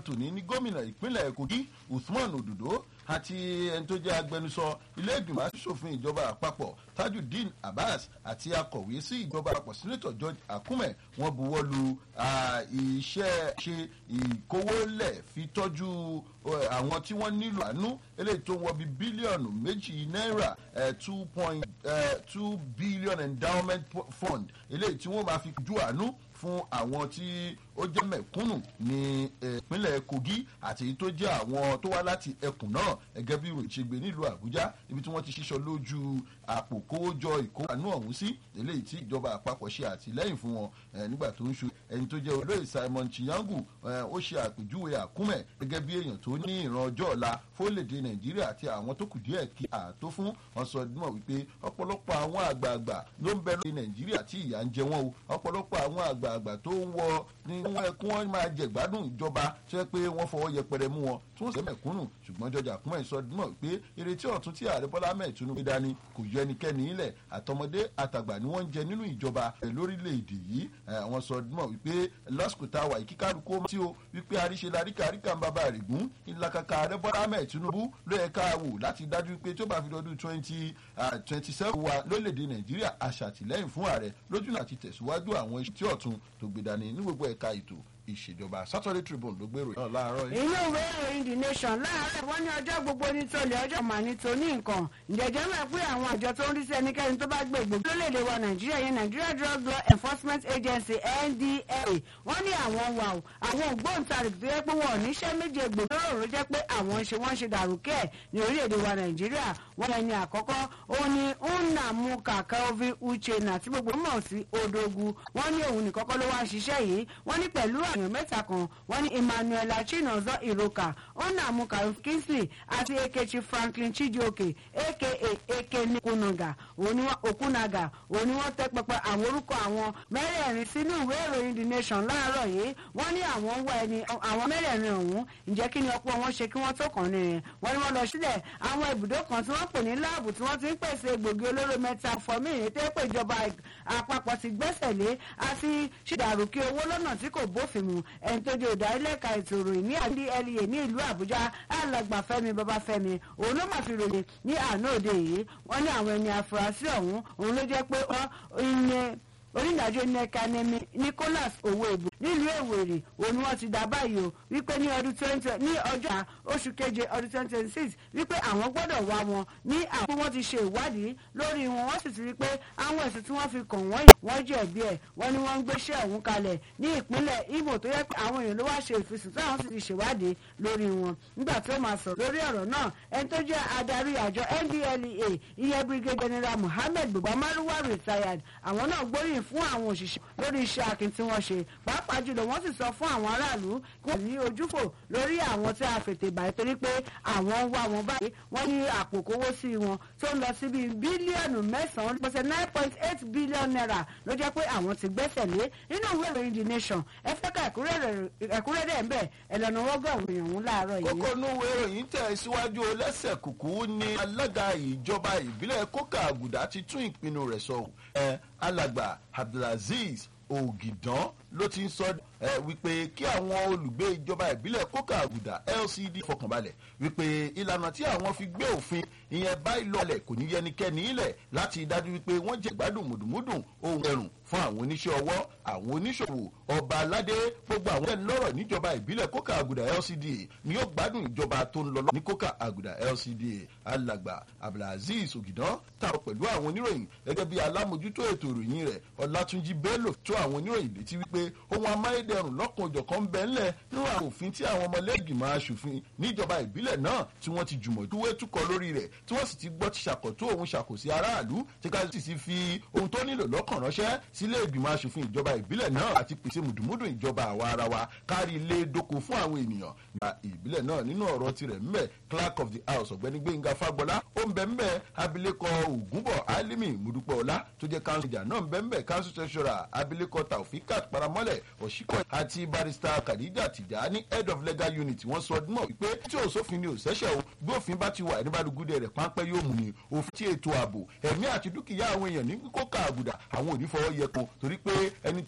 tòní ní gómìnà ìpínlẹ̀ kogi usman ododo àti ẹni tó jẹ́ agbẹnusọ ilé ìgbìmọ̀ asòfin ìjọba àpapọ̀ tajudeen abbas àti akọ̀wé sí ìjọba àpapọ̀ sínétọ̀ george akume wọ́n buwọ́ lu iṣẹ́ ṣe ìkówólẹ̀ fi tọ́jú àwọn tí wọ́n nílò àánú eléyìí tó ń wọ bí bílíọ̀nù méjì náírà two point two billion endowment fund eléyìí tí wọ́n máa fi ju àánú fún àwọn tí ó jẹ́ mẹ̀kúnnù ní ìpínlẹ̀ kogi àti èyí tó jẹ́ àwọn tó wá láti ẹkùn náà gẹ́gẹ́ bí ìròyìn ṣe gbé nílùú àbújá ibi tí wọ́n ti ṣíṣọ lójú àpò kówójọ ìkóhánú ọ̀hún sí eléyìí tí ìjọba àpapọ̀ ṣe àtìlẹ́yìn fún wọn nígbà tó ń ṣe ẹni tó jẹ́ olóyè simon chiyangu ó ṣe àpèjúwe àkúmẹ̀ gẹ́gẹ́ bí èèyàn tó ní ìran ọjọ́ ọ̀la fólèdè nàìjíríà àti àwọn tó kù díẹ̀ kí àtó fún wọn sọ mọ̀ wípé ọ̀pọ̀lọpọ̀ àwọn àgbààgbà ló ń bẹ lórí nàìjíríà tí ìyà ń jẹ wọn o ọ̀pọ̀lọpọ̀ àwọn àgbààgbà tó ń wọ ní wọn kí wọn máa jẹ gbádùn ìjọba tó yẹ pé wọn fọwọ́ yẹpẹrẹ mú wọn tó ń sẹ́ mẹ̀kúnnù ṣùgbọ́n jọjà kúmọ̀ ìsọdúnmọ̀ pé ìrètí ọ̀tún tí ààrẹ bọ́lá mẹ́ẹ̀ tinubu dání kò yọ ẹnikẹ́ni ilẹ̀ àtọmọdé àtàgbà ni wọ́n ń jẹ nínú ìjọba lórílẹ̀‐èdè yìí àwọn sọdúnmọ̀ wípé lásìkò tá a wà yìí kíkálukú tí o wípé àríṣe laríkà àríkà ń bàbá rẹ̀ gún ìlàkàkà ààrẹ bọ́lá mẹ́ẹ̀ tinubu ló yẹ ká wò láti dájú pé tó bá fi dọdún twenty twenty seven wa lórílẹ̀‐èdè nàìjíríà aṣàtìlẹ́yìn fún ààrẹ lójúnà àti tẹ̀síwájú àwọn iṣẹ́ tí ọ̀tún tó gbé dání ní gbogbo ẹ̀ka ètò ìṣèjọba saturday tribune ló gbèrò náà láàárọ̀ yìí. inú ìwé ìròyìn the nation láàárọ̀ wọ́n ní ọjọ́ gbogbo ní tolè ọjọ́ mà ní toní nǹkan ǹjẹ́jẹ́ mọ̀ pé àwọn àjọ tó ń rí sí ẹnikẹ́ni tó bá gbé ìgbòho lórílẹ̀‐èdè wa nàìjíríà yẹn nigeria drug law enforcement agency ndla wọ́n ní àwọn wà ó àwọn ògbóǹtarìgì tó yẹ pé wọn ò níṣẹ́ méje gbòho ló jẹ́ pé àwọn ṣe wọ́n ṣe dàrúkẹ́ ní orílẹ̀‐èdè wa nàìjíríà wọ́n ẹni àkọ́kọ́ òun ni nnamuka kelvin uchenna tí gbogbo mọ̀ sí odogu wọ́n ní òun nìkọ́kọ́ ló wá ń ṣiṣẹ́ yìí wọ́n ní pẹ̀lú èèyàn mẹ́ta kan wọ́n ní emmanuel chinozo iroka onamuka kingsley àti ekechi franklin chijioke aka ekene okunaga okunaga òní wọ́n tẹ́ pẹpẹ àwọn orúkọ àwọn mẹ́rẹ̀ẹ̀rin sínú ìwé ìròyìn the nation láàárọ̀ yìí wọ́n ní àwọn ń wá ẹni àwọn mẹ́rẹ̀ẹ̀rin ọ̀hún ǹjẹ́ kí ni ọ̀pọ̀ wọn ṣe kí wọ́n tó kàn ní rẹ̀ wọ́n ní wọ́n lọ sílẹ̀ àwọn ibùdó kan tí wọ́n pè ní láàbù tí wọ́n ti ń pèsè egbògi olóró mẹ́ta fọ́mí ìrètí pé ìjọba àpapọ̀ ti gbẹ́sẹ̀ lé àti ṣèdàrúkí owó lọ́nà tí kò bófin mu ẹni tó di òdarílẹ̀ka ètò ìròyìn ní ndlea ní ìlú àbújá alàgbà fẹmi babafẹmi òun ló mà fi ròyìn ní àná òde yìí wọn ní àwọn ẹni àfúrásì ọ̀hún òun ló jẹ́ pé ìyẹn onídàájọ́ nẹ́ka nẹ́mi nicholas owóèbù nílùú èwèrè òun wọ́n ti dá báyìí o wípé ní ọdún twenty ní ọjọ́ oṣù keje ọdún twenty twenty six wípé àwọn gbọ́dọ̀ wá wọn ní àwọn tí wọ́n ti ṣe ìwádìí lórí wọn wọ́n sì ti rí pé àwọn ẹ̀sùn tí wọ́n fi kàn wọ́n yìí wọ́n jẹ̀bi ẹ̀ wọ́n ní wọ́n ń gbéṣẹ́ ọ̀hún kalẹ̀ ní ìpínlẹ̀ imo tó yẹ pé àwọn èèyàn ló wá ṣe ìfisùn tí àwọn sì ti ṣèwádìí lórí wọn nígbà tó máa sọ̀rọ̀ lórí ọ̀rọ̀ náà ẹni tó jẹ́ adarí àjọ ndlea ìyẹn brigadier general muhammed bubamaruwa retired àwọn náà gbóríyìn fún àwọn òṣìṣẹ́ lórí iṣẹ́ akin tí wọ́n ṣe pàápàá jùlọ wọ́n sì sọ fún àwọn aráàlú kí wọ́n ní ojúfò lórí àwọn tí a fètè báyìí torí pé àwọn ń wá wọn báyìí wọ́n ní àpò kówó sí wọn tó ń lọ sí bíi bílíọ̀nù mẹ́sàn-án pẹ̀sẹ̀ nine point eight billion naira ló jẹ́ pé àwọn ti gbẹ́sẹ̀ lé nínú ìwé ìròyìn the nation ẹ fẹ́ ká ẹ̀kúnrẹ́rẹ́ ń bẹ̀ ẹ̀ lọ́nà wọ́gọ̀rùn èèyàn ń láàárọ̀ yìí. kókó inú ìwé ìròyìn tẹ̀ síwájú lẹ́sẹ̀ kùkú ni alága ìjọba ìbílẹ̀ kókà àgùdà ti tún ìpinnu rẹ̀ sọ ẹ̀ alàgbà abdulaziz ògìdán ló ti ń sọ ẹ wípé kí àwọn olùgbé ìjọba ìbílẹ̀ kókà àgùdà lcd fọkànbalẹ̀ wípé ìlànà tí àwọn fi gbé òfin ìyẹn báyìí lọlẹ̀ kò ní yẹnikẹ́ni ilẹ̀ láti dájú wípé wọ́n jẹ́ gbádùn mùdùmùdùn ohun ẹ̀rùn fún àwọn oníṣẹ́ ọwọ́ àwọn oníṣòwò ọba aládé gbogbo àwọn ẹni lọ́rọ̀ níjọba ìbílẹ̀ kókà àgùdà lcda ni yóò gbádùn ìjọba tó ń lọ lọ ní kókà àgùdà lcda alàgbà abdulaziz ògìdán tààrọ̀ pẹ̀lú àwọn oníròyìn gẹ́gẹ́ bí alámòjútó ètò ìròyìn rẹ̀ ọlátúnjì bello tó àwọn oníròyìn létí wípé ohun amáyédẹrùn lọ́kàn òjọ̀kan bẹ́ẹ̀ ńlẹ̀ nínú àwọn òfin tí àwọn ọmọlẹ́gbìmọ̀ aṣòfin níjọba ìbílẹ̀ náà tí wọ́n ti jùmọ̀ dúwé túkọ̀ lórí rẹ̀ tí wọ́n sì ti gbọ́ ti ṣàkóso òun ṣàkóso aráàlú tí ká sì ti fi ohun tó nílò lọ́kàn ránṣẹ́ sílé ìgbìmọ̀ aṣòfin ìjọba ìbílẹ̀ náà àti pèsè mùdùmùdù ìjọba àwa ara wa kárí ilé dóko fún àwọn ènìyàn gba ìbílẹ̀ náà nínú ọ̀rọ̀ tirẹ̀ mbẹ́ clerk of the house ọ̀gbẹ́ni gbẹ̀ngà fagbọ́lá ó ń bẹ mbẹ́ abilékọ ògúnbọ̀ alimi mudupọ̀ọ́lá tó jẹ́ council ìjà náà ń bẹ mbẹ́ council treasurer abilékọ taufikat paramọ́lẹ̀ òṣìkọ̀ àti barrister khadija tijani head of legal unit wọ́n sọ ọdún mọ̀ wípé tí òsófin ni òṣẹ́ṣẹ́ o bí òfin bá ti wà ní balùgúdẹ rẹ̀ páńpẹ́ yóò mú ni òfin tí ètò ààbò ẹ̀mí àti dúkìá àwọn èèyàn ní kókà àgùdà àwọn ò ní fọwọ́ yẹ kó torí pé ẹni